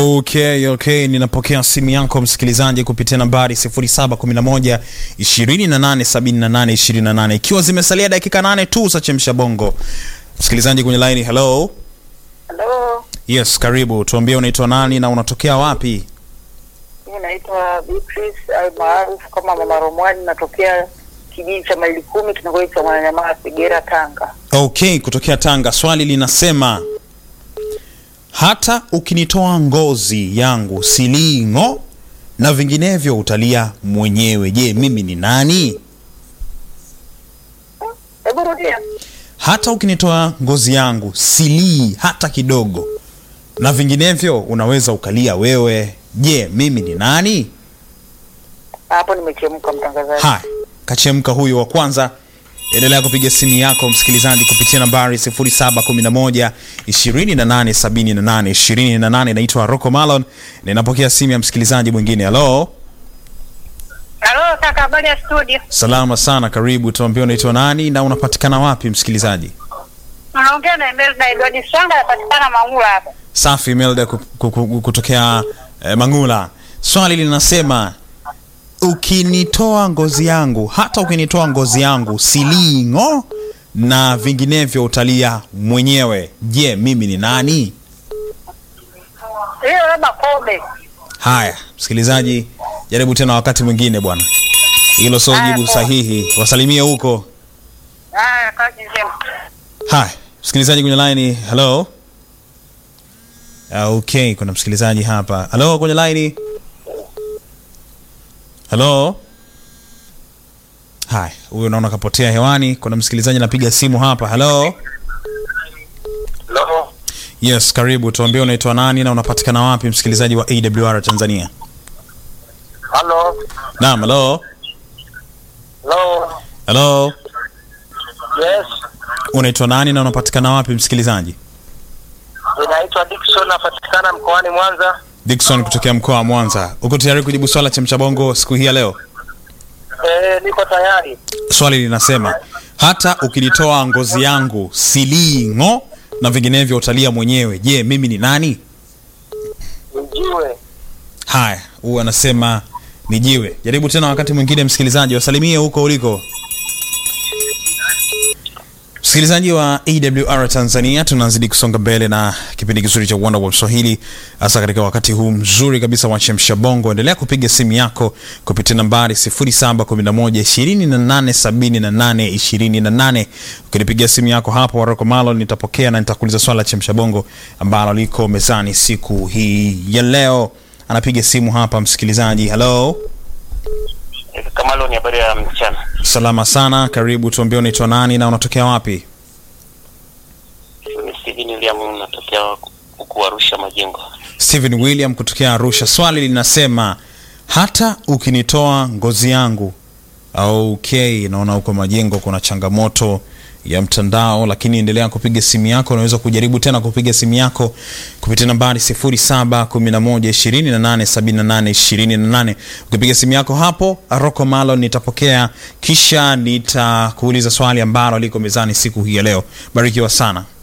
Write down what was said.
Okay, okay, ninapokea simu yako msikilizaji kupitia nambari 0711 2878 28 ikiwa zimesalia dakika nane tu za chemsha bongo. Msikilizaji kwenye line, hello. Halo, Yes, karibu. Tuambie unaitwa nani na unatokea wapi? mimi naitwa Beatrice au maarufu kama Mama Romwani, natokea kijiji cha maili kumi kitongoji cha Mwananyamala, Segera, Tanga. Okay, kutokea Tanga. Swali linasema hata ukinitoa ngozi yangu siling'o na vinginevyo utalia mwenyewe. Je, mimi ni nani? Hebu rudia. hata ukinitoa ngozi yangu silii hata kidogo na vinginevyo unaweza ukalia wewe je mimi ni nani Hapo nimechemka, mtangazaji. haya kachemka huyu wa kwanza endelea kupiga simu yako msikilizaji kupitia nambari 0711 2878 28 naitwa rocco malon ninapokea simu ya msikilizaji mwingine halo Halo kaka, habari ya studio? salama sana karibu tuambie unaitwa nani na unapatikana wapi msikilizaji Unaongea na Imelda Edward Swanga, anapatikana Mangula hapa. Safi Imelda ku- ku- ku- kutokea eh, Mangula. Swali linasema ukinitoa ngozi yangu, hata ukinitoa ngozi yangu siling'o na vinginevyo utalia mwenyewe. Je, mimi ni nani? Hiyo labda kobe. Haya, msikilizaji, jaribu tena wakati mwingine bwana. Hilo sio Haya, jibu poa. sahihi. Wasalimie huko. Haya, kazi njema. Haya, msikilizaji kwenye line, hello. Ah, Okay, kuna msikilizaji hapa. Hello kwenye line. Hello. Haya, huyo naona kapotea hewani. Kuna msikilizaji anapiga simu hapa. Hello. Hello. Yes, karibu. Tuambie unaitwa nani na unapatikana wapi msikilizaji wa AWR Tanzania? Hello. Naam, hello. Hello. Hello. Yes. Unaitwa nani na unapatikana wapi msikilizaji? Inaitwa Dickson napatikana mkoani Mwanza. Dickson kutokea mkoa wa Mwanza. Uko tayari kujibu swala cha mchabongo siku hii ya leo? Eh, niko tayari. Swali linasema hata ukinitoa ngozi yangu siling'o na vinginevyo utalia mwenyewe. Je, mimi ni nani? Mjiwe. Haya, huyu anasema ni jiwe. Jaribu tena wakati mwingine, msikilizaji, wasalimie huko uliko. Msikilizaji wa AWR Tanzania, tunazidi kusonga mbele na kipindi kizuri cha Wonder wa Swahili, hasa katika wakati huu mzuri kabisa wa chemsha bongo. Endelea kupiga simu yako kupitia nambari 0711287828. Ukinipigia simu yako hapo Waroko Malo, nitapokea na nitakuuliza swala la chemsha bongo ambalo liko mezani siku hii ya leo. Anapiga simu hapa msikilizaji. Hello, Kamalo ni habari ya mchana. salama sana, karibu. Tuambie unaitwa nani na unatokea wapi? Ni Steven William natokea huku Arusha Majengo. Steven William kutokea Arusha. Swali linasema hata ukinitoa ngozi yangu. Okay, naona huko Majengo kuna changamoto ya mtandao, lakini endelea kupiga simu yako. Unaweza kujaribu tena kupiga simu yako kupitia nambari 0711287828. Ukipiga simu yako hapo, Rocco Malo nitapokea, kisha nitakuuliza swali ambalo liko mezani siku hii ya leo. Barikiwa sana.